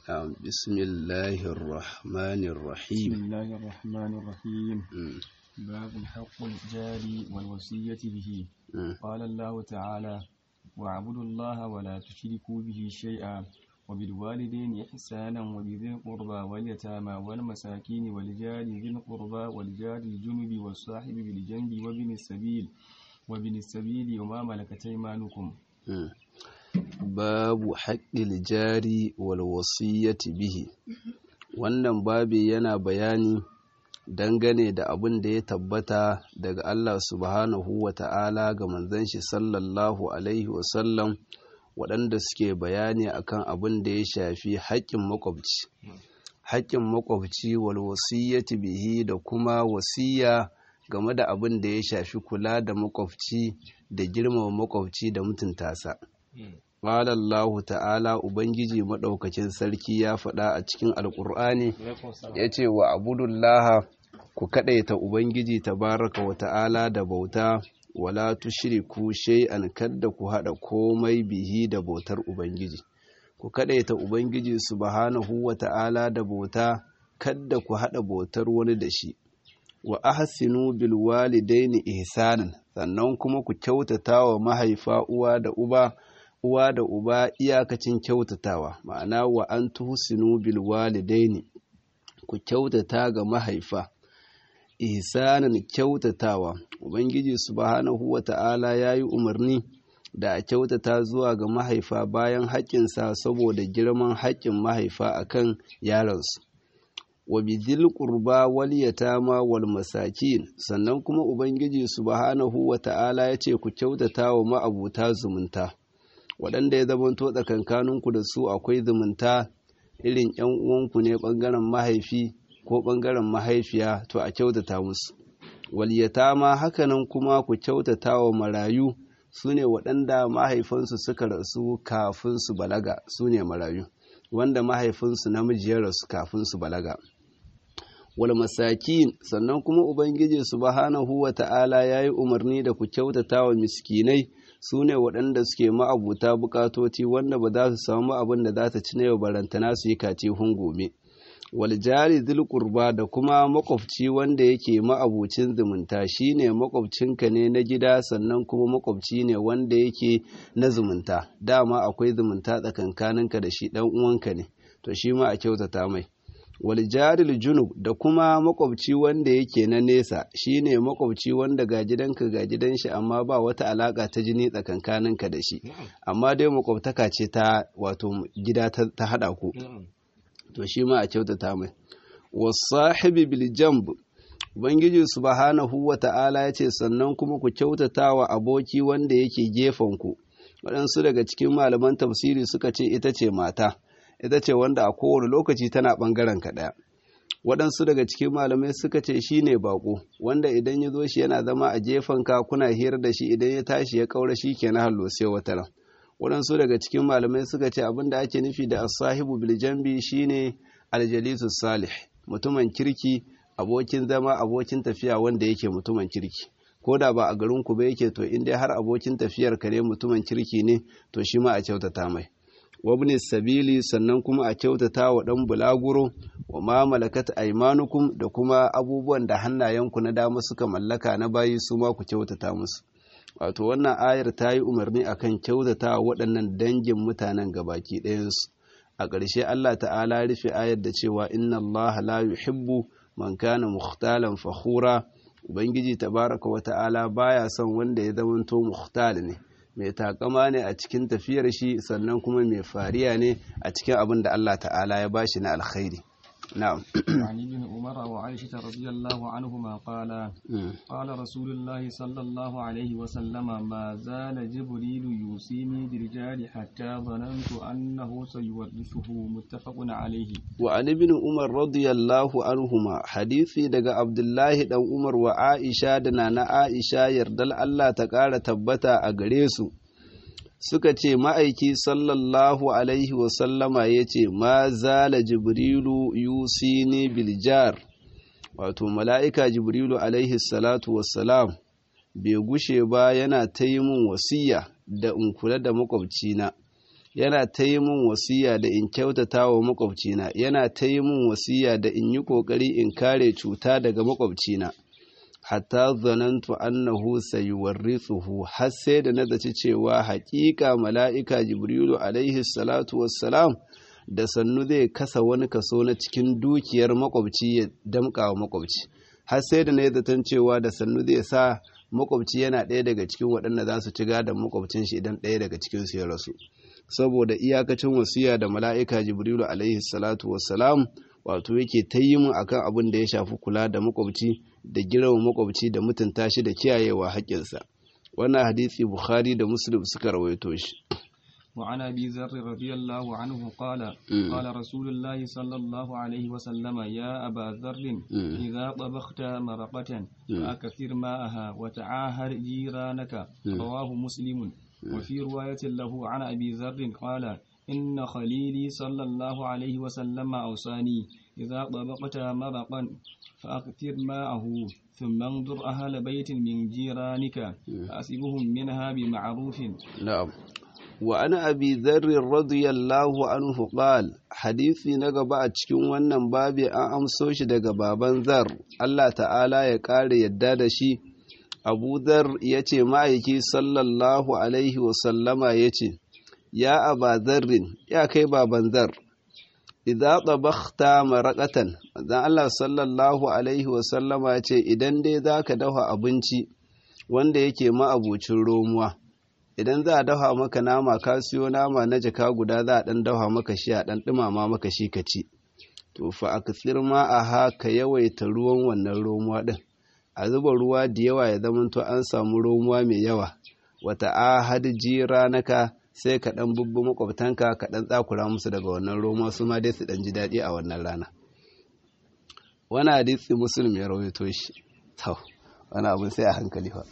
نعم بسم الله الرحمن بسم الرحيم الله الرحمن الرحيم مم. باب حق الجار والوصية به مم. قال الله تعالى واعبدوا الله ولا تشركوا به شيئا وبالوالدين إحسانا وبذي القربى واليتامى والمساكين والجار ذي القربى والجار الجنب والصاحب بالجنب وابن السبيل وابن السبيل وما ملكت أيمانكم مم. babu haƙƙil jari wal wasiyyati bihi wannan babi yana bayani dangane da abin da ya tabbata daga Allah subhanahu wa ta'ala ga manzon shi sallallahu alaihi wasallam waɗanda suke bayani akan abin da ya shafi haƙƙin makwabci haƙƙin makwabci wal wasiyyati bihi da kuma wasiya game da abin da ya shafi kula da makwabci da girmama makwabci da mutunta sa Ƙala Allah ta'ala Ubangiji maɗaukacin sarki ya faɗa a cikin Alƙur'ani ya ce wa abudullaha ku kaɗaita Ubangiji tabaraka wa ta'ala da bauta wala tushriku shay'an kadda ku haɗa komai bihi da bautar Ubangiji. Ku kaɗaita Ubangiji subhanahu wa ta'ala da bauta kadda ku haɗa bautar wani da shi. Wa ahsinu bil walidaini ihsanan sannan kuma ku kyautata wa mahaifa uwa da uba uwa da uba iyakacin kyautatawa ma'ana wa an tuhsinu bil walidaini ku kyautata ga mahaifa ihsanan kyautatawa ubangiji subhanahu wata'ala yayi umarni da a kyautata zuwa ga mahaifa bayan haƙƙinsa saboda girman haƙƙin mahaifa akan yaransu wa bidhil qurba wal yatama wal masakin sannan kuma ubangiji subhanahu wata'ala yace ku kyautata wa ma'abuta zumunta waɗanda ya zamanto tsakankaninku da su akwai zumunta irin ‘yan uwanku ne ɓangaren mahaifi ko ɓangaren mahaifiya to a kyautata musu waliyata ma hakanan kuma ku kyautata wa marayu su ne waɗanda mahaifinsu suka rasu kafin su balaga su ne marayu wanda mahaifinsu namiji ya rasu kafin su balaga wal masakin sannan kuma ubangiji subhanahu wa ta'ala ya yi umarni da ku kyautata wa miskinai su ne waɗanda suke ma'abuta bukatoci wanda ba za su samu abin da za ta ci na yau barantana su yi kace gobe. wal jari zil qurba da kuma makwabci wanda yake ma'abucin zumunta shine makwabcinka ne na gida sannan kuma makwabci ne wanda yake na zumunta dama akwai zumunta tsakankaninka da shi dan uwanka ne to shi ma a kyautata mai wal jaril junub da kuma makwabci wanda yake na nesa shine makwabci wanda ga gidanka ga gidan shi amma ba wata alaka ta jini tsakankaninka da shi amma dai makwabtaka ce ta wato gida ta hada ku to shi ma a kyautata mai wasahibi bil jamb ubangiji subhanahu wata'ala ya ce sannan kuma ku kyautata wa aboki wanda yake gefen ku waɗansu daga cikin malaman tafsiri suka ce ita ce mata ita ce wanda a kowane lokaci tana ɓangaren ka ɗaya waɗansu daga cikin malamai suka ce shi ne baƙo wanda idan ya zo shi yana zama a gefen ka kuna hira da shi idan ya tashi ya ƙaura shi ke na hallo sai wata ran waɗansu daga cikin malamai suka ce abin da ake nufi da asahibu biljambi shine aljalisu salih mutumin kirki abokin zama abokin tafiya wanda yake mutumin kirki ko da ba a garin ku ba yake to in dai har abokin tafiyar ka ne mutumin kirki ne to shi ma a kyautata mai wabni sabili sannan kuma a kyautata wa ɗan bulaguro wa ma malakat aimanukum da kuma abubuwan da hannayenku na dama suka mallaka na bayi su ma ku kyautata musu wato wannan ayar ta yi umarni akan kyautata waɗannan dangin mutanen gabaki ɗayansu a ƙarshe Allah ta'ala rufe ayar da cewa inna Allah la yuhibbu man kana mukhtalan fakhura ubangiji tabaraka wa ta'ala baya son wanda ya zamanto mukhtal ne mai takama ne a cikin tafiyar shi sannan kuma mai fariya ne a cikin abin da Allah ta'ala ya bashi na alkhairi na'am عن ابن عمر وعائشة رضي الله عنهما قال قال رسول الله صلى الله عليه وسلم ما زال جبريل يوصيني بالجار حتى ظننت أنه سيورثه متفق عليه وعن ابن عمر رضي الله عنهما حديثي daga Abdullahi dan Umar wa Aisha da nana Aisha yardal Allah ta ƙara tabbata a gare su suka ce ma'aiki sallallahu alaihi wasallama ya ce ma zala jibrilu yusini biljar wato mala'ika jibrilu alaihi salatu wassalam bai gushe ba yana ta yi min wasiya da in kula da makwabcina yana ta yi min wasiya da in kyautata wa makwabcina yana ta yi min wasiya da in yi ƙoƙari in kare cuta daga makwabcina hatta zanantu annahu sayuwarrithuhu har sai da na zaci cewa haƙiƙa mala'ika jibrilu alaihi salatu wassalam da sannu zai kasa wani kaso na cikin dukiyar makwabci ya damƙa wa makwabci har sai da na yi zaton cewa da sannu zai sa makwabci yana ɗaya daga cikin waɗanda za su ci gadon makwabcin shi idan ɗaya daga cikin su ya rasu saboda iyakacin wasiya da mala'ika jibrilu alaihi salatu wassalam wato yake ta yi mu akan abin da ya shafi kula da makwabci da girma makwabci da mutunta shi da kiyayewa haƙƙinsa wannan hadisi bukhari da muslim suka rawaito shi وعن أبي ذر رضي الله عنه قال قال رسول الله صلى الله عليه وسلم يا أبا ذر إذا طبخت مرقة فأكثر ماءها وتعاهر جيرانك رواه مسلم وفي رواية له عن أبي ذر قال إن خليلي صلى الله عليه وسلم أوصاني إذا طبقت مرقا فأكثر ماءه ثم انظر أهل بيت من جيرانك فأسبهم منها بمعروف نعم وعن أبي ذر رضي الله عنه قال حديثي نغبا a cikin wannan babi an amso shi daga baban Zar Allah ta'ala ya kare yadda da shi Abu Dhar yace ma'aiki sallallahu alaihi wa sallama yace ya aba zarrin ya kai baban zar idza tabakhta maraqatan dan Allah sallallahu alaihi wa sallama yace idan dai zaka dafa abinci wanda yake ma'abucin romuwa idan za a dafa maka nama ka siyo nama na jaka guda za a dan dafa maka shi a dan dumama maka shi ka ci to fa akthir ma aha ka yawaita ruwan wannan romuwa din a zuba ruwa da yawa ya zamanto an samu romuwa mai yawa wata ahad jiranaka sai ka ɗan bubbu makwabtanka ka ɗan tsakura musu daga wannan roma su ma dai su ɗan ji daɗi a wannan rana wani hadisi musulun ya rawaito shi to wani abin sai a hankali fa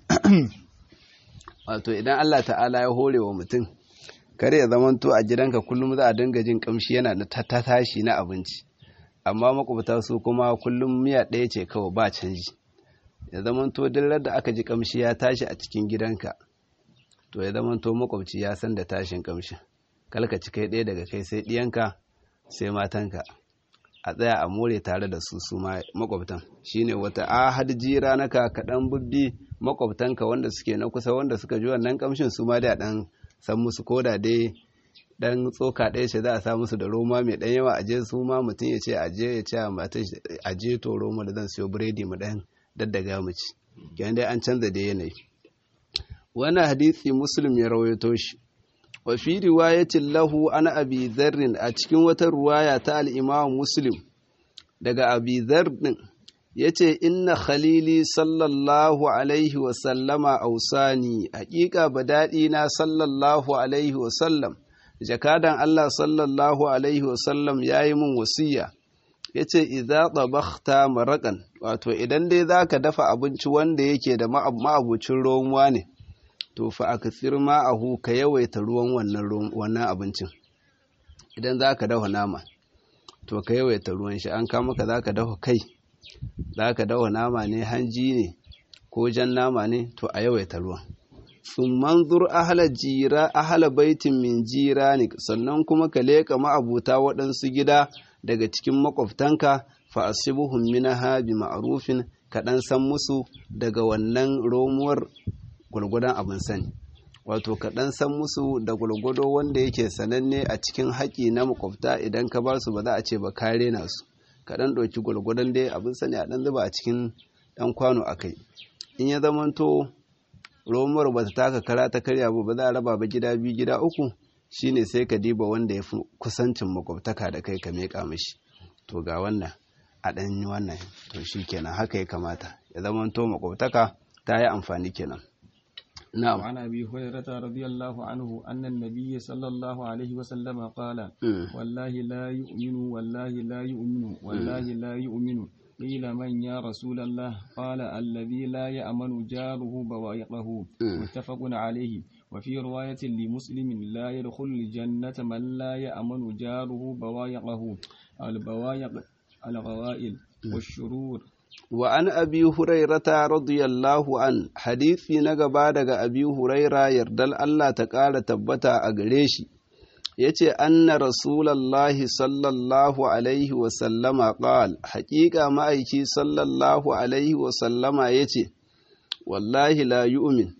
wato idan Allah ta'ala ya hore wa mutum kare ya zamanto a gidanka kullum za a dinga jin kamshi yana da ta tashi na abinci amma makwabta su kuma kullum miya ɗaya ce kawai ba canji ya zamanto duk da aka ji kamshi ya tashi a cikin gidanka to ya zama to makwabci ya san da tashin kamshin kalka ci kai ɗaya daga kai sai ɗiyanka sai matanka a tsaya a more tare da su su makwabtan shine wata ahad jira naka kaɗan bubbi makwabtanka wanda suke na kusa wanda suka ji wannan kamshin su ma da ɗan san musu koda dai dan tsoka ɗaya ce za a sa musu da roma mai ɗan yawa aje su ma mutum ya ce aje ya ce a matan aje to roma da zan siyo biredi mu ɗan daddaga mu ci kenan dai an canza da yanayi wani hadisi muslim ya rawaito shi wa fi riwayatin lahu ana abi zarrin a cikin wata ruwaya ta al'imam muslim daga abi zarrin ya ce inna khalili sallallahu alaihi wasallama ausani hakika daɗi na sallallahu alaihi wasallam jakadan Allah sallallahu alaihi wasallam ya yi min wasiya ya ce idza tabakhta maraƙan wato idan dai za ka dafa abinci wanda yake da ma'abucin romuwa ne to fa akthir ma'ahu ka yawaita ruwan wannan wannan abincin idan zaka dafa nama to ka yawaita ruwan shi an kama ka zaka dafa kai zaka dafa nama ne hanji ne ko jan nama ne to a yawaita ruwan sun manzur ahala jira ahala baitin min jirani sannan kuma ka leka ma'abuta waɗansu gida daga cikin makwabtanka fa asibuhum minaha bi ma'rufin ka dan san musu daga wannan romuwar gwargwadon abin sani wato ka ɗan san musu da gwargwado wanda yake sananne a cikin haƙi na makwabta idan ka ba su ba za a ce ba kare na su ka ɗan ɗauki gwargwadon dai abin sani a ɗan zuba a cikin ɗan kwano a kai in ya zamanto romar ba ta taka kara ta karya ba ba za a raba ba gida biyu gida uku shine sai ka diba wanda ya fi kusancin makwabtaka da kai ka meƙa mishi to ga wannan a ɗan yi wannan to shi kenan haka ya kamata ya zamanto makwabtaka ta yi amfani kenan نعم وعن أبي هريرة رضي الله عنه أن النبي صلى الله عليه وسلم قال والله لا يؤمن والله لا يؤمن والله لا يؤمن قيل من يا رسول الله قال الذي لا يأمن جاره بوائقه متفق عليه وفي رواية لمسلم لا يدخل الجنة من لا يأمن جاره بوائقه البوائق الغوائل والشرور wa an abi hurairata radiyallahu an hadisi na gaba daga abi huraira yardal Allah ta ƙara tabbata a gare shi yace anna rasulallahi sallallahu alaihi wa sallama qal haqiqa ma'aiki sallallahu alaihi wa sallama yace wallahi la yu'min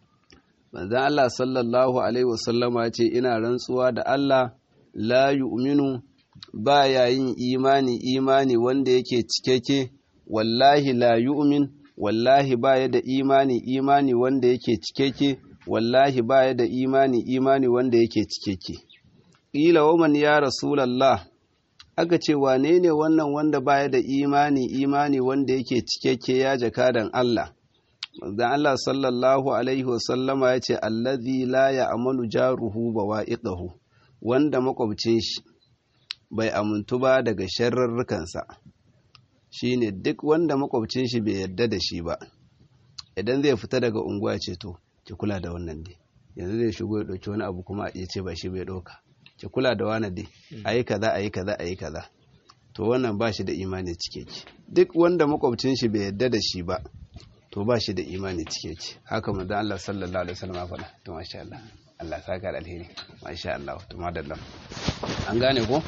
manzon Allah sallallahu alaihi wa sallama yace ina rantsuwa da Allah la yu'minu ba yin imani imani wanda yake cikeke wallahi la yu'min wallahi baya da imani imani wanda yake cikeke wallahi baya da imani imani wanda yake cikeke ƙila waman ya rasulallah aka ce wane ne wannan wanda baya da imani imani wanda yake cikeke ya jakadan Allah manzon Allah sallallahu alaihi wasallama ya ce allazi la ya'malu jaruhu bawa'iqahu wanda makwabcin shi bai amintu ba daga sharrarrukansa shine duk wanda makwabcin shi bai yarda da shi ba idan zai fita daga unguwa ce to ki kula da wannan dai yanzu zai shigo ya dauki wani abu kuma ya ce ba shi bai dauka ki kula da wani dai ayi kaza ayi kaza ayi kaza to wannan ba shi da imani cikeke duk wanda makwabcin shi bai yarda da shi ba to ba shi da imani cikeke haka manzo Allah sallallahu alaihi wasallam ya faɗa to masha Allah Allah saka da alheri masha Allah to madalla an gane ko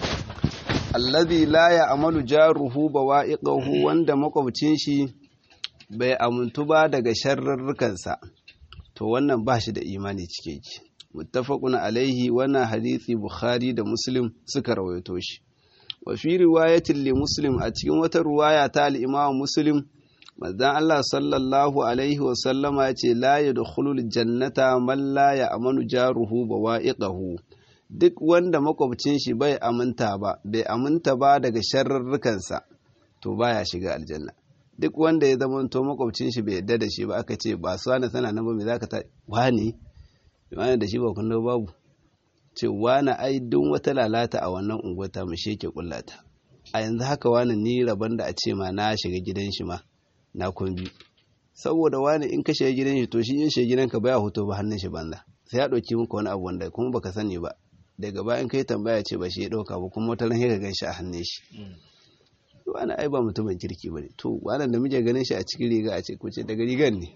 allazi la ya'malu jaruhu bawa'iqahu wanda makwabcin shi bai amuntu ba daga sharrarrukansa to wannan ba shi da imani cikeke muttafaqun alaihi wannan hadisi bukhari da muslim suka rawaito shi wa fi riwayatin li muslim a cikin wata riwaya ta al-imam muslim manzon Allah sallallahu alaihi wa sallama ya ce la yadkhulul jannata man la ya'manu jaruhu bawa'iqahu duk wanda makwabcin shi bai aminta ba bai aminta ba daga sharrarrukansa to baya shiga aljanna duk wanda ya zama to makwabcin shi bai yadda da shi ba aka ce ba su wani sana nan ba me zaka ta wani wani da shi ba kun babu ce wani ai duk wata lalata a wannan unguwata mu sheke kullata a yanzu haka wani ni rabon da a ce ma na shiga gidan shi ma na kun bi saboda wani in ka shiga gidan shi to shi in shiga gidanka baya hoto ba hannun shi banza sai ya ɗauki maka wani abu wanda kuma baka sani ba daga bayan kai tambaya ce ba shi ya ɗauka ba kuma wata ran ka gan shi a hannun shi wani ai ba mutumin kirki ba ne to wannan da muke ganin shi a cikin riga a ce kuce daga rigar ne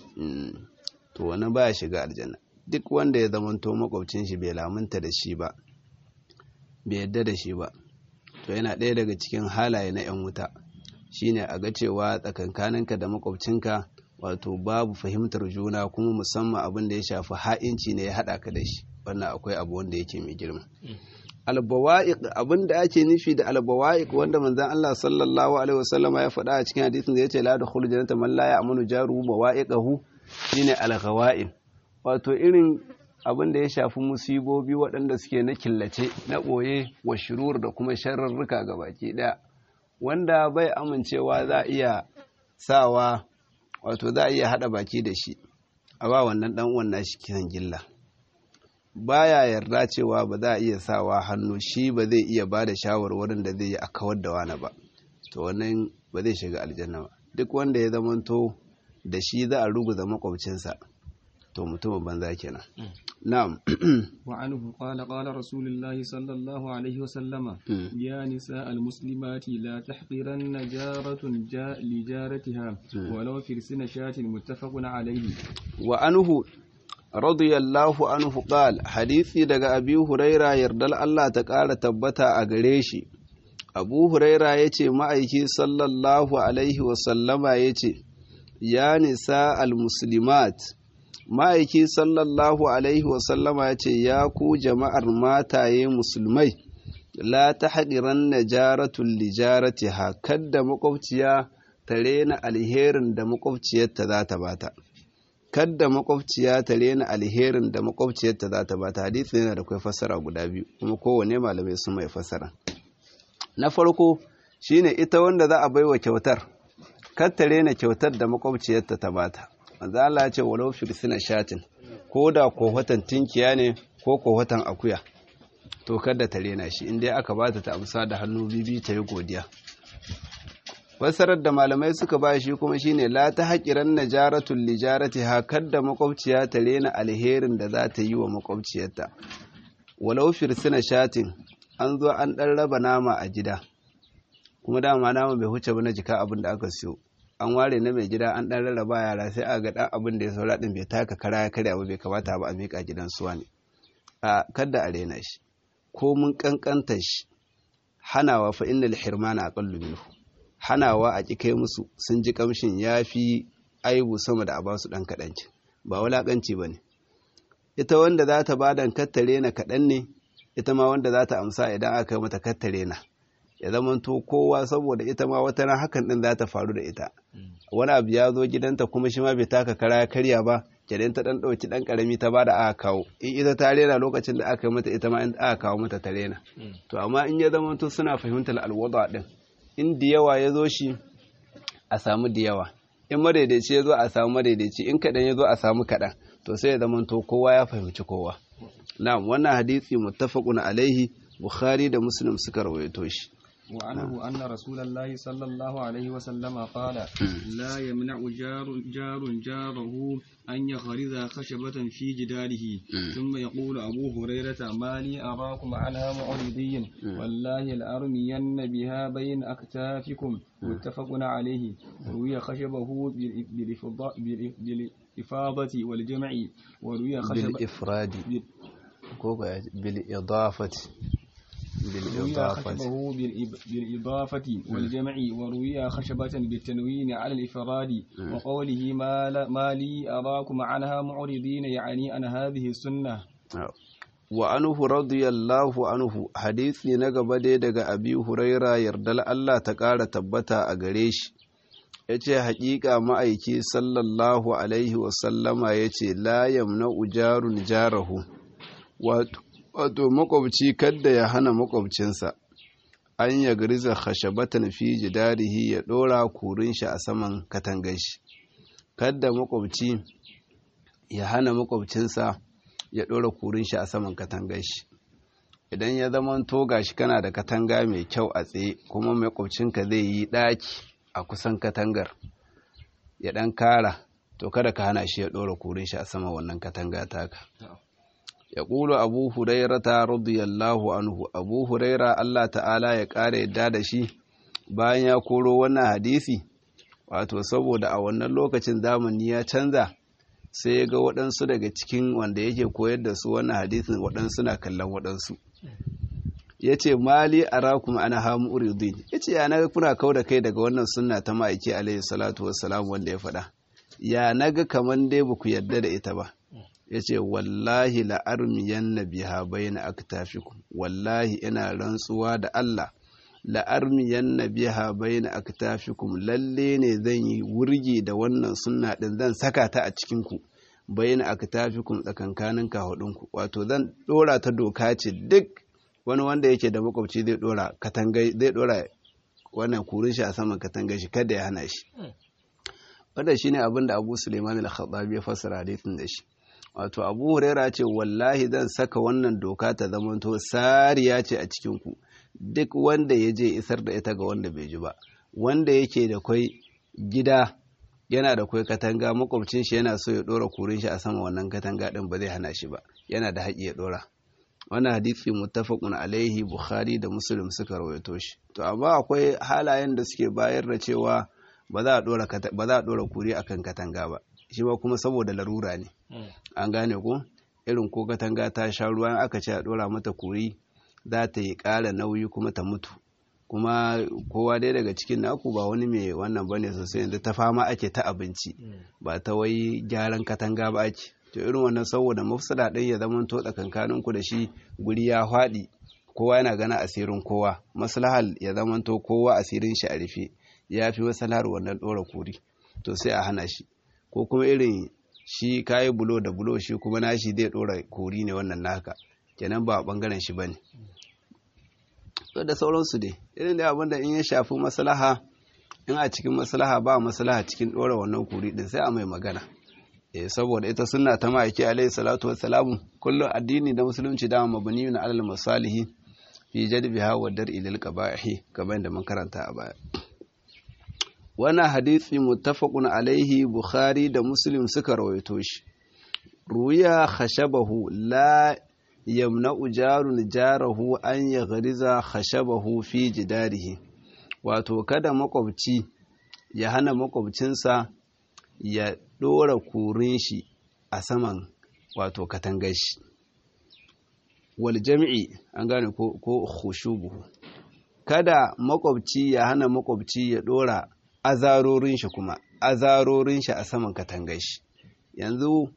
to wannan baya shiga aljanna duk wanda ya zamanto makwabcin shi bai lamunta da shi ba bai yadda da shi ba to yana ɗaya daga cikin halaye na 'yan wuta shine a ga cewa tsakankaninka da makwabcinka wato babu fahimtar juna kuma musamman abin da ya shafi ha'inci ne ya haɗa ka da shi wannan akwai abu wanda yake mai girma albawa'iq abin da ake nufi da albawa'iq wanda manzon Allah sallallahu alaihi wasallama ya faɗa a cikin hadisin da yace la dukhulu jannata man la ya'manu jaruhu bawa'iqahu shine alghawa'in wato irin abin da ya shafi musibobi waɗanda suke na killace na ɓoye wa shirur da kuma sharrarruka ga baki ɗaya wanda bai amincewa za a iya sawa wato za a iya haɗa baki da shi a ba wannan ɗan uwan nashi kisan gilla baya yarda cewa ba za a iya sawa hannu shi ba zai iya ba da shawarwarin da zai yi a kawar da wani ba to wannan ba zai shiga aljanna ba duk wanda ya zamanto da shi za a ruguza makwabcinsa to mutumin banza kenan na'am wa anhu qala qala rasulullahi sallallahu alaihi wa sallama ya nisa almuslimati la tahqiranna jaratun li jaratiha walau firsina shatin muttafaqun alaihi wa anhu radiyallahu anhu qal hadisi daga abi huraira yardal Allah ta ƙara tabbata a gare shi abu huraira yace ma'aiki sallallahu alaihi wa sallama yace ya nisa almuslimat ma'aiki sallallahu alaihi wa sallama yace ya ku jama'ar mataye musulmai la tahqiranna jaratun li jaratiha kadda makwabciya ta rena alherin da makwabciyarta za ta bata kadda makwabciya ta rena alherin da makwabciyarta za ta bata hadisi yana da kai fassara guda biyu kuma kowane malamai sun mai fassara na farko shine ita wanda za a baiwa kyautar kar ta rena kyautar da makwabciyarta ta bata manzo Allah ya ce walau firsina shatin ko da kohatan tinkiya ne ko kohatan akuya to kada ta rena shi in dai aka bata ta amsa da hannu bibi ta yi godiya fassarar da malamai suka ba shi kuma shine la ta haƙiran najaratun lijarati hakar da makwabciya ta rena alherin da za ta yi wa makwabciyarta walau firsina shatin an zo an ɗan raba nama a gida kuma dama nama bai huce ba na jika abin da aka siyo an ware na mai gida an ɗan rarraba yara sai a ga ɗan abin da ya saura ɗin bai taka kara ya karya ba bai kamata ba a miƙa gidan suwa ne a kadda a rena shi ko mun kankanta shi hanawa fa innal hirmana aqallu minhu hanawa a ƙi kai musu sun ji kamshin yafi aibu sama da a ba su dan kadanci ba wulakanci bane ita wanda za ta bada kattare na kadan ne ita ma wanda za ta amsa idan aka mata kattare na ya zamanto kowa saboda ita ma wata ran hakan din za ta faru da ita wani abu ya zo gidanta kuma shi ma bai taka kara ya karya ba kenan ta dan dauki dan karami ta bada aka kawo in ita ta rena lokacin da aka mata ita ma in aka kawo mata ta rena to amma in ya zamanto suna fahimtar alwada din in da yawa ya zo shi a samu da yawa in madaidaici ya zo a samu madaidaici in kaɗan ya zo a samu kaɗan to sai ya zamanto kowa ya fahimci kowa na'am wannan hadisi muttafaqun alaihi bukhari da muslim suka rawaito shi وعنه أن رسول الله صلى الله عليه وسلم قال لا يمنع جار جار جاره أن يخرز خشبة في جداره ثم يقول أبو هريرة ما لي أراكم عنها معرضين والله لأرمين بها بين أكتافكم متفق عليه روي خشبه بالإفاضة والجمع وروي خشبه بالإفراد بالإضافة روي خشبه بالإضافة والجمع وروي خشبة بالتنوين على الإفراد وقوله ما, لا ما لي أراكم عنها معرضين يعني عن هذه السنة وعنه رضي الله عنه حديثي نغبا dai daga Abi Huraira yardal Allah ta ƙara tabbata a gare shi yace haƙiƙa ma'aiki sallallahu alaihi wasallama yace la yamna ujarun jarahu wato wato makwabci kadda ya hana makwabcinsa an ya gariza khashabatan fi jidarihi ya dora kurin shi a saman katangar shi kadda makwabci ya hana makwabcinsa ya dora kurin shi a saman katangar shi idan ya zama to gashi kana da katanga mai kyau a tsaye kuma makwabcinka zai yi daki a kusan katangar ya dan kara to kada ka hana shi ya dora kurin shi a saman wannan katanga taka ya ƙulu abu hurairata radiyallahu anhu abu huraira Allah ta'ala ya ƙara yadda da shi bayan ya koro wannan hadisi wato saboda a wannan lokacin zamani ya canza sai ya ga waɗansu daga cikin wanda yake koyar da su wannan hadisin waɗansu na kallon waɗansu ya ce mali a rakuma ana hamu uridin ya ce ya naga kuna kau da kai daga wannan sunna ta ma'aiki alaihi salatu wassalam wanda ya faɗa ya naga kamar dai ba ku yarda da ita ba ya ce wallahi la'armiyan na biha bayan aktafikum wallahi ina rantsuwa da Allah la'armiyan na biha bayan aktafikum lalle ne zan yi wurgi da wannan sunna din zan saka ta a cikinku bayan aktafikum tsakankanin kahudinku wato zan dora ta doka ce duk wani wanda yake da makwabci zai dora katangai zai dora wannan kurin shi a saman katangai shi kada ya hana shi wanda shine abin da Abu Sulaiman al-Khattabi ya fassara hadisin da shi wato abu huraira ce wallahi zan saka wannan doka ta zamanto sariya ce a cikinku duk wanda ya je isar da ita ga wanda bai ji ba wanda yake da kwai gida yana da kwai katanga makwabcin shi yana so ya dora kurin shi a sama wannan katanga din ba zai hana shi ba yana da haƙi ya dora wannan hadisi muttafaqun alaihi bukhari da muslim suka rawaito shi to amma akwai halayen da suke bayar da cewa ba za a dora ba za a dora kuri akan katanga ba shi ba kuma saboda larura ne an gane ko irin ko katanga ta sha ruwa aka ce a dora mata kuri za ta yi ƙara nauyi kuma ta mutu kuma kowa dai daga cikin naku ba wani mai wannan bane sosai yanzu ta fama ake ta abinci ba ta wai gyaran katanga ba ake to irin wannan saboda mafsada ɗin ya zama to tsakankanin ku da shi guri ya faɗi kowa yana gana asirin kowa maslahal ya zama to kowa asirin shi a rufe ya fi maslahar wannan ɗora kuri to sai a hana shi ko kuma irin shi kayi bulo da bulo shi kuma nashi zai ɗora kuri ne wannan naka kenan ba bangaren shi bane da sauransu dai irin da abin da in ya shafi maslaha in a cikin maslaha ba maslaha cikin ɗora wannan kuri din sai a mai magana eh saboda ita sunna ta ma'aiki alaihi salatu wassalamu kullum addini da musulunci dama mabni na alal masalihi fi jadbiha wa dar'i lil qaba'ihi kamar da mun karanta a baya wannan hadisi muttafaqun alaihi bukhari da muslim suka rawaito shi ruya khashabahu la yamna'u jarun jarahu an ya gariza khashabahu fi jidarihi wato kada makwabci ya hana makwabcinsa ya ɗora kurin shi a saman wato katangar shi wal jam'i an gane ko ko khushubuhu kada makwabci ya hana makwabci ya dora azarorin shi kuma azarorin shi a saman katangar shi yanzu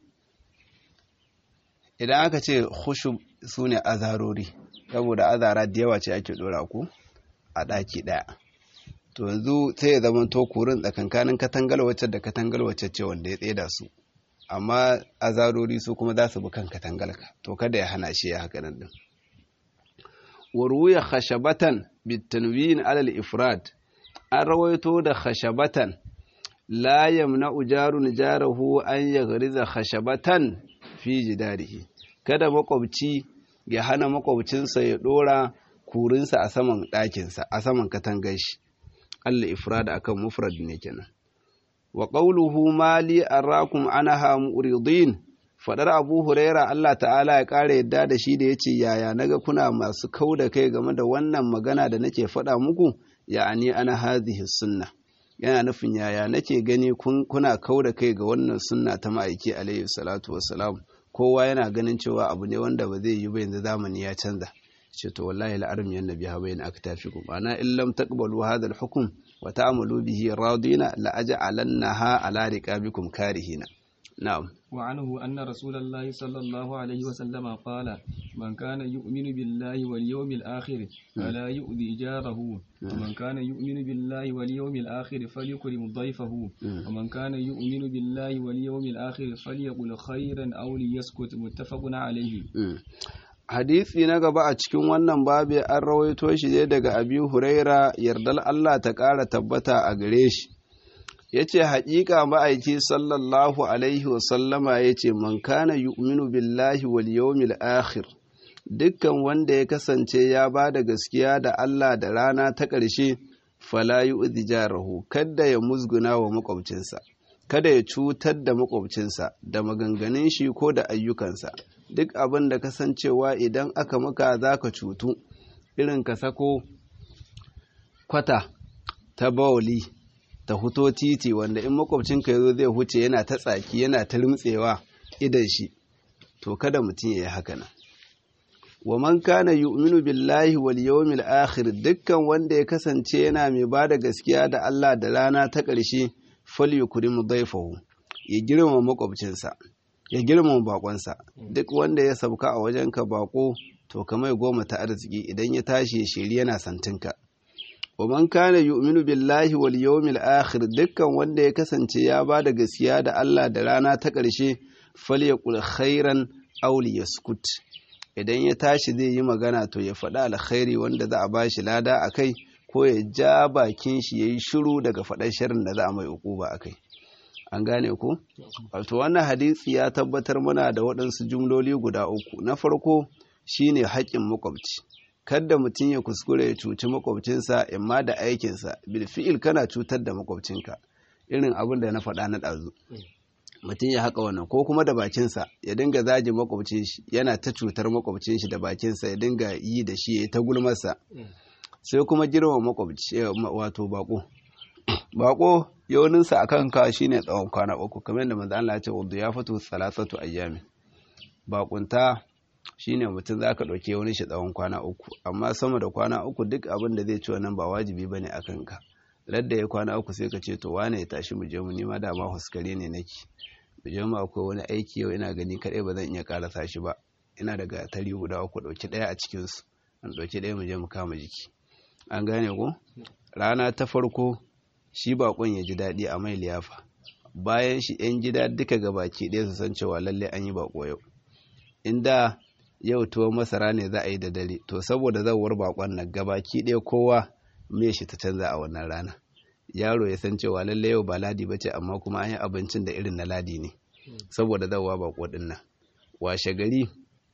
idan aka ce khushub sune azarori saboda azara da yawa ce ake dora ku a daki daya to yanzu sai ya zama to kurin tsakankanin katangal wacce da katangal wacce ce wanda ya tseda su amma azarori su kuma za su bi kan katangalka to kada ya hana shi ya haka nan din waruya khashabatan bitanwin alal ifrad an rawaito da khashabatan la yamna'u jarun jarahu an yaghriza khashabatan fi jidarihi kada makwabci ya hana makwabcinsa ya dora kurinsa a saman ɗakinsa a saman katangar shi Allah ifrad akan mufrad ne kenan wa qawluhu mali arakum anaha muridin fadar Abu Huraira Allah ta'ala ya kare yadda da shi da yace yaya naga kuna masu kauda kai game da wannan magana da nake faɗa muku ya'ani ana hadhihi sunna yana nufin yaya nake gani kuna kauda kai ga wannan sunna ta ma'aiki alayhi salatu wassalam kowa yana ganin cewa abu ne wanda ba zai yi ba yanzu zamani ya canza ce to wallahi la'arim yan nabi ha bayna aktafikum ana in lam taqbalu hadha al-hukm wa ta'malu bihi radina la aj'alannaha ala riqabikum karihina na'am وعنه أن رسول الله صلى الله عليه وسلم قال من كان يؤمن بالله واليوم الآخر فلا يؤذي جاره ومن كان يؤمن بالله واليوم الآخر فليكرم ضيفه ومن كان يؤمن بالله واليوم الآخر فليقل خيرا أو ليسكت متفق عليه hadisi na gaba a cikin wannan babi an rawaito shi ne daga abi huraira yardal Allah ta ƙara tabbata a gare shi ya ce haƙiƙa ma'aiki sallallahu alaihi wasallama ya ce man kana yu'minu billahi wal yawmil akhir dukkan wanda ya kasance ya ba da gaskiya da Allah da rana ta ƙarshe fala yu'dhi jarahu kada ya musguna wa makwabcinsa kada ya cutar da makwabcinsa da maganganun shi ko da ayyukansa duk abin da kasancewa idan aka maka za ka cutu irin ka sako kwata ta bawali ta huto titi wanda in makwabcinka ya zo zai huce yana ta tsaki yana ta rimtsewa idan shi to kada mutum ya yi haka nan wa man kana yu'minu billahi wal yawmil akhir dukkan wanda ya kasance yana mai bada gaskiya da Allah da rana ta ƙarshe falyukrim dayfahu ya girmama makwabcinsa ya girmama bakonsa duk wanda ya sauka a wajenka bako to kamar goma ta arziki idan ya tashi ya shiri yana santinka wa man kana yu'minu billahi wal yawmil akhir dukkan wanda ya kasance ya bada gaskiya da Allah da rana ta ƙarshe falyaqul khairan aw liyaskut idan ya tashi zai yi magana to ya faɗa alkhairi wanda za a bashi lada akai ko ya ja bakin shi yayi shiru daga faɗar sharrin da za a mai ukuba akai an gane ku wato wannan hadisi ya tabbatar mana da waɗansu jumloli guda uku na farko shine haƙƙin makwabci kada mutum ya kuskure ya cuci makwabcinsa imma da aikinsa bilfi'il kana cutar da makwabcinka irin abin da na faɗa na ɗazu mutum ya haƙa wannan ko kuma da bakinsa ya dinga zaji makwabcin shi yana ta cutar makwabcin shi da bakinsa ya dinga yi da shi ya ta gulmarsa sai kuma girma makwabci wato bako bako yawaninsa a kanka shine tsawon kwana uku kamar yadda manzo Allah ya ce wadda ya fito salasatu ayyami bakunta shine mutum zaka dauke wani shi tsawon kwana uku amma sama da kwana uku duk abin da zai ci wannan ba wajibi bane a kanka ladda ya kwana uku sai ka ce to wane ya tashi mu je mu nima da ma huskare ne nake mu je mu akwai wani aiki yau ina gani kadai ba zan iya karasa shi ba ina daga tari guda uku dauki daya a cikin su an dauki daya mu je mu kama jiki an gane ko rana ta farko shi bakon ya ji daɗi a mai liyafa bayan shi 'yan gida duka gabaki ɗaya su san cewa lalle an yi bako yau inda yau tuwo masara ne za a yi da dare to saboda zawar bakon nan gabaki ɗaya kowa me shi ta canza a wannan rana yaro ya san cewa lalle yau ba ladi ba ce amma kuma an yi abincin da irin na ladi ne saboda zawa bako ɗin nan washe gari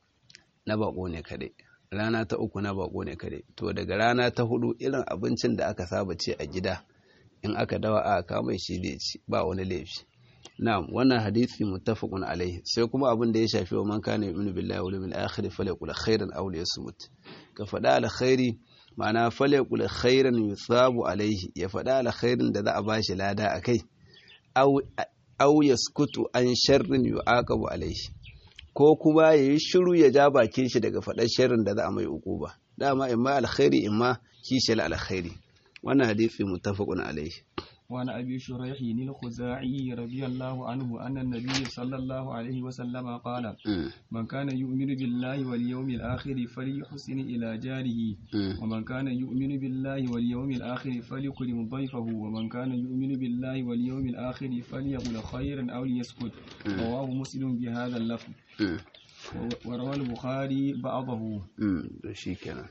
na bako ne kaɗai rana ta uku na bako ne kaɗai to daga rana ta hudu irin abincin da aka saba ce a gida in aka dawa a kama shi da ci ba wani laifi na'am wannan hadisi muttafaqun alaihi sai kuma abin da ya shafi wa man kana yu'minu billahi wal yawmil akhir falyaqul khairan aw liyasmut ka faɗa alkhairi ma'ana falyaqul khairan yusabu alaihi ya faɗa alkhairin da za a bashi lada akai aw aw yaskutu an sharrin yu'aqabu alaihi ko kuma ya yi shiru ya ja bakin shi daga faɗar sharrin da za a mai uquba dama imma alkhairi imma kishiyar alkhairi wannan hadisi muttafaqun alaihi وعن أبي شريح الخزاعي رضي الله عنه أن النبي صلى الله عليه وسلم قال من كان يؤمن بالله واليوم الآخر فليحسن إلى جاره ومن كان يؤمن بالله واليوم الآخر فليكرم ضيفه ومن كان يؤمن بالله واليوم الآخر فليقل خيرا أو ليسكت رواه مسلم بهذا اللفظ وروى البخاري بعضه شكرا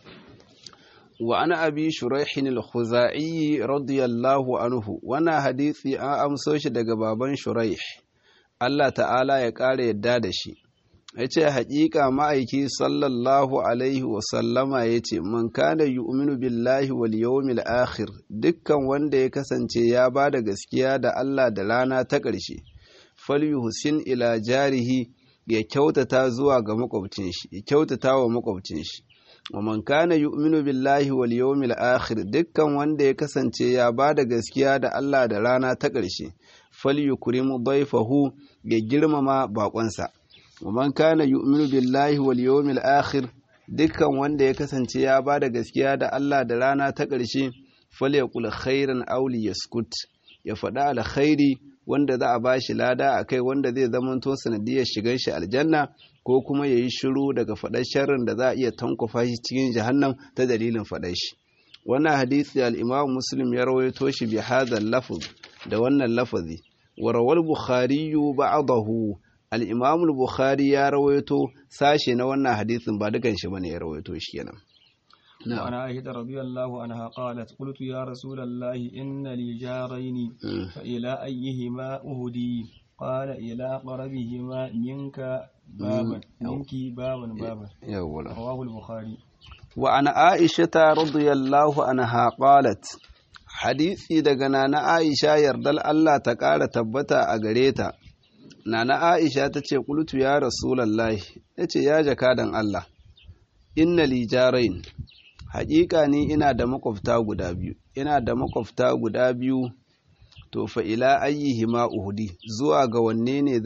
وعن أبي شريح الخزاعي رضي الله عنه وانا حديثي an amso shi daga baban Shuraih Allah ta'ala ya ƙara yadda da shi yace haƙiƙa ma'aiki sallallahu alaihi wa sallama yace man kana yu'minu billahi wal yawmil akhir dukkan wanda ya kasance ya ba da gaskiya da Allah da rana ta ƙarshe falyuhsin ila jarihi ya kyautata zuwa ga makwabcin shi ya kyautata wa makwabcin shi wa man kana yu'minu billahi wal yawmil akhir dukkan wanda ya kasance ya bada gaskiya da Allah da rana ta ƙarshe falyukrimu dayfahu ya girmama bakonsa wa man kana yu'minu billahi wal yawmil akhir dukkan wanda ya kasance ya bada gaskiya da Allah da rana ta ƙarshe falyaqul khairan aw liyaskut ya faɗa alkhairi wanda za a bashi lada akai wanda zai zamanto sanadiyar shigar shi aljanna ko kuma ya yi shiru daga faɗar sharrin da za a iya tankwafa shi cikin jahannam ta dalilin faɗar shi wannan hadisi al-imam muslim ya rawaito shi bi hadha lafz da wannan lafazi wa rawal bukhari ba'dahu al-imam al-bukhari ya rawaito sashe na wannan hadisin ba dukan shi bane ya rawaito shi kenan وعن عائشة رضي الله عنها قالت قلت يا رسول الله إن لي جارين فإلى أيهما أهدي قال إلى قربهما منك بابا منك بابا بابا رواه البخاري وعن عائشة رضي الله عنها قالت hadisi daga nana Aisha yardal Allah ta ƙara tabbata a gare ta nana Aisha ta ce qultu ya rasulullahi yace ya jakadan Allah inna li jarain haƙiƙa ni ina da makwabta guda biyu ina da makwabta guda biyu to fa ila ayyihima uhudi zuwa ga wanne ne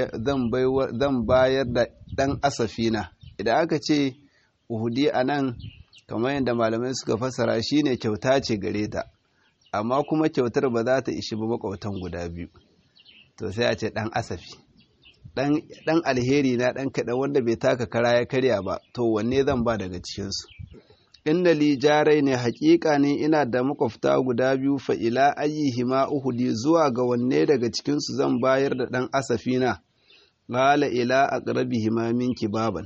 zan bayar da ɗan asafina idan aka ce uhudi a nan kamar yadda malamai suka fassara shine kyauta ce gare ta amma kuma kyautar ba za ta ishi ba makwabtan guda biyu to sai a ce ɗan asafi ɗan alheri na ɗan kaɗan wanda bai taka kara ya karya ba to wanne zan ba daga cikinsu inda li jarai ne haƙiƙa ne ina da makwabta guda biyu fa ila ayyihima uhudi zuwa ga wanne daga cikinsu zan bayar da ɗan asafina qala ila aqrabihima minki baban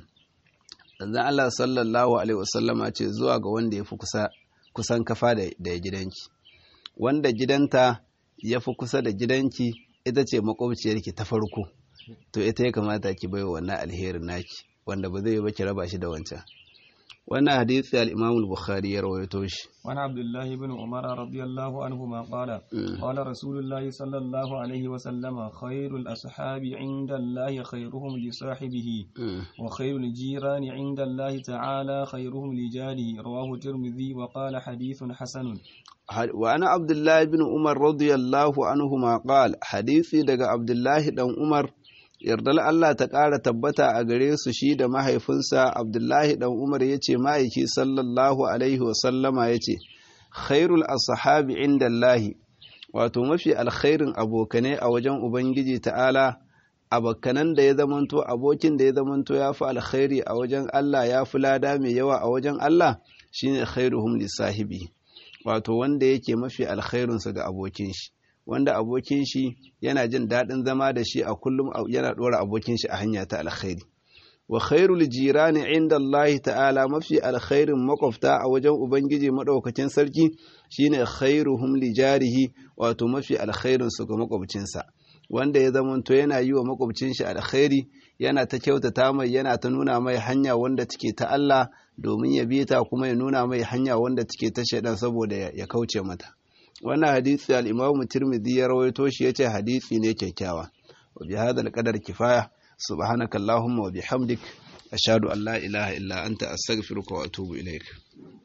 dan Allah sallallahu alaihi wasallama ce zuwa ga wanda yafi kusa kusan kafa da, da gidanki wanda gidanta yafi kusa da gidanki ita ce makwabciyarki ta farko to ita ya kamata ki baiwa wannan alherin naki wanda ba zai yi ba ki raba shi da wancan wannan hadisi al-Imam al-Bukhari ya rawaito shi wani Abdullah ibn Umar radiyallahu anhu ma qala qala Rasulullah sallallahu alaihi wa sallama khairul ashabi inda Allah khairuhum li sahibihi wa khairul jirani inda Allah ta'ala khairuhum li jarihi rawahu Tirmidhi wa qala hadithun hasanun wa ana Abdullah ibn Umar radiyallahu anhu ma qala hadisi daga Abdullah dan Umar yardar Allah ta ƙara tabbata a gare su shi da mahaifinsa Abdullahi ɗan Umar ya ce ma'aiki sallallahu Alaihi wasallama ya ce, Khairul ashabi inda Allahi, wato mafi alkhairin abokanai a wajen Ubangiji ta'ala, abokanan da ya zamanto abokin da ya zamanto ya fi alkhairi a wajen Allah ya fi lada mai yawa a wajen Allah shine khairuhum lissahibi, wato wanda yake mafi alkhairinsa ga abokin shi. wanda abokin shi yana jin daɗin zama da shi a kullum yana ɗora abokin shi a hanya ta alkhairi wa khairul jirani inda Allah ta'ala mafi alkhairin makwabta a wajen ubangiji madaukakin sarki shine khairuhum li jarihi wato mafi alkhairin su ga makwabcinsa wanda ya zamanto yana yi wa makwabcin shi alkhairi yana ta kyautata mai yana ta nuna mai hanya wanda take ta Allah domin ya bi ta kuma ya nuna mai hanya wanda take ta shaidan saboda ya kauce mata wannan hadisi al-Imam Tirmidhi ya rawaito shi yace hadisi ne kyakkyawa wa bi hadha al-qadar kifaya subhanakallahumma wa bihamdik ashhadu an la ilaha illa anta astaghfiruka wa atubu ilaik